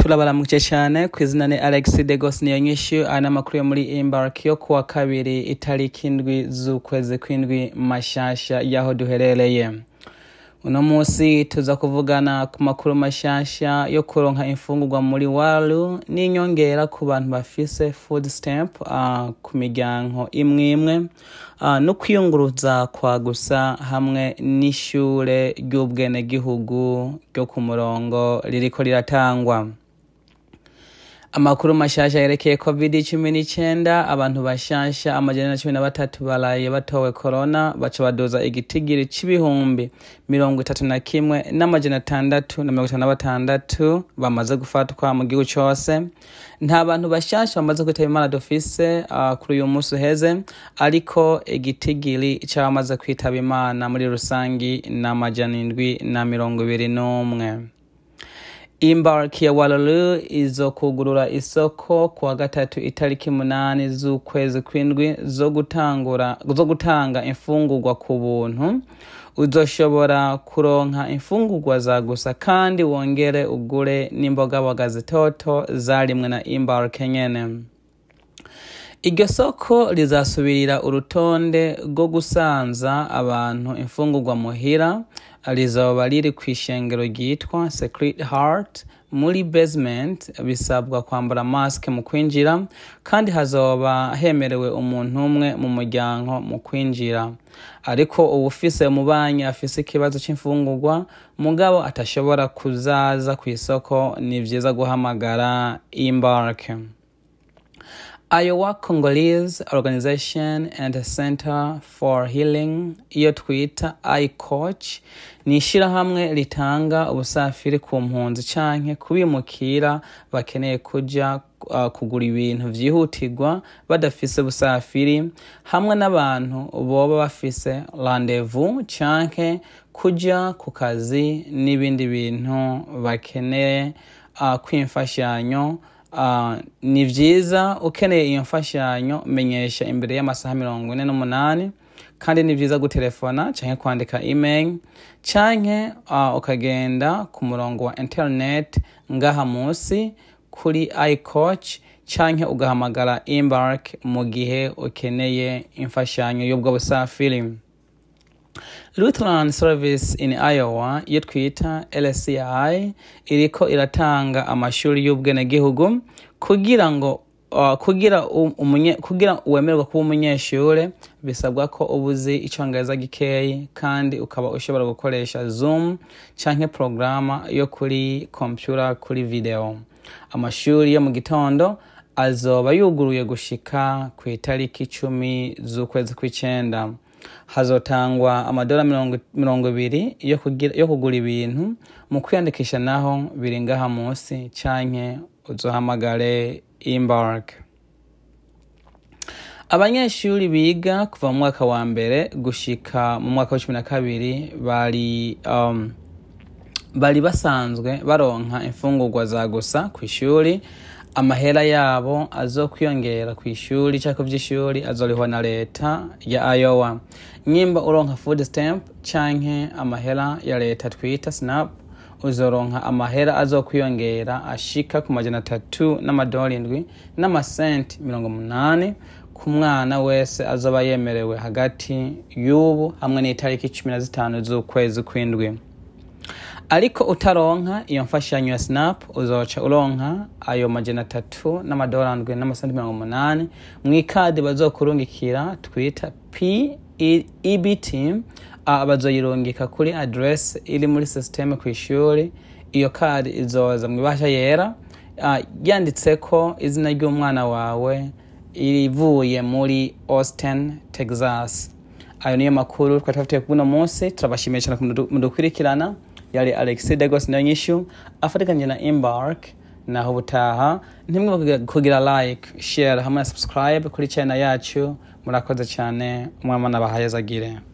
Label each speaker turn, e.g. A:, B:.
A: turabaramukije cyane ku izina ni alex degos niyo nyinshi aya ni amakuru yo muri embark yo kuwa kabiri itariki indwi z'ukwezi kw'indwi mashasha y'aho duherereye uno munsi tuza kuvugana ku makuru mashasha yo kuronka imfungurwa muri waru n'inyongera ku bantu bafise food stamp uh, ku miryango imwe imwe uh, no kwiyunguruza kwa gusa hamwe n'ishure ry'ubwenegihugu ryo ku murongo ririko riratangwa amakuru mashasha yerekeye covid cumi n'icyenda abantu bashasha amajana na cumi na batatu baraye batowe korona baca badoza igitigiri c'ibihumbi mirongo itatu na kimwe n'amajana atandatu na mirongo itanu na batandatu bamaze gufatwa mu gihugu cose nta bantu bashasha bamaze kwitaba imana dufise uh, kuri uyu munsi uheze ariko igitigiri c'abamaze kwitaba imana muri rusangi ni amajana indwi na mirongo ibiri n'umwe Embark ya Walulu izokugurura isoko kuwa gatatu itariki munani z'ukwezi kw'indwi zo gutangura zo gutanga imfungurwa ku buntu uzoshobora kuronka imfungurwa za gusa kandi wongere ugure n'imbogaboga zitoto zarimwe na Embark nyene iryo soko rizasubirira urutonde rwo gusanza abantu imfungurwa muhira rizoba riri ku ishengero ryitwa Secret Heart muri basement bisabwa kwambara mask mu kwinjira kandi hazoba hemerewe umuntu umwe mu muryango mu kwinjira ariko uwufise umubanyi afise ikibazo c'imfungurwa mugabo atashobora kuzaza ku isoko ni vyiza guhamagara Embark Iowa Congolese Organization and Center for Healing iyo twita iCoach ni ishirahamwe ritanga ubusafiri ku mpunzi canke kubimukira bakeneye kuja uh, kugura ibintu vyihutirwa badafise busafiri hamwe n'abantu boba bafise rendezvous canke kuja ku kazi n'ibindi bintu bakeneye uh, kwimfashanyo Uh, ni vyiza ukeneye iyo mfashanyo menyesha imbere y'amasaha mirongo ine n'umunani kandi ni vyiza gutelefona canke kwandika email canke uh, ukagenda ku murongo wa internet ngaha musi kuri icoach canke ugahamagara embark mu gihe ukeneye imfashanyo y'ubwo busafiri Lutheran Service in Iowa iyo twita LCI iriko iratanga amashuri y'ubwenegihugu kugira ngo uh, kugira umunye kugira uwemererwa kuba umunyeshure bisabwa ko ubuzi icongereza gikeyi kandi ukaba ushobora gukoresha Zoom canke programa yo kuri computer kuri video amashuri yo mu gitondo azoba yuguruye gushika ku itariki icumi z'ukwezi kw'icenda hazotangwa amadora mirongo ibiri yo kugura ibintu mu kwiyandikisha naho biri ngaha munsi canke uzohamagare embark abanyeshuri biga kuva mu mwaka wa mbere gushika mu mwaka wa cumi na kabiri bari um, bari basanzwe baronka imfungurwa za gusa ku ishuri amahera yabo azokwiyongera ku ishuri cyangwa vy'ishuri azorihwa na leta ya Iowa nyimba uronka food stamp canke amahera ya leta twita snap uzoronka amahera azokwiyongera ashika ku majana atatu n'amadolari indwi n'amasenti mirongo munani ku mwana wese azoba yemerewe hagati y'ubu hamwe n'itariki cumi na zitanu z'ukwezi kw'indwi ariko utaronka iyo mfashanyo ya snap uzoca uronka ayo majana atatu n'amadolari ndwi n'amasenti mirongo umunani mw'ikadi bazokurungikira twita p ebt uh, bazoyirungika kuri adress iri muri systeme ku ishuri iyo kadi izoza mw'ibasha yera uh, yanditseko izina ry'umwana wawe irivuye muri austin texas ayo niyo makuru twari tubafitiye kuno munsi turabashimiye cyane mudukurikirana yari Alexis Degos niyo nyishu afatikanye na Embark naho ubutaha ntimwe kugira like share hamwe na subscribe kuri channel yacu murakoze cyane umwama n'abahayezagire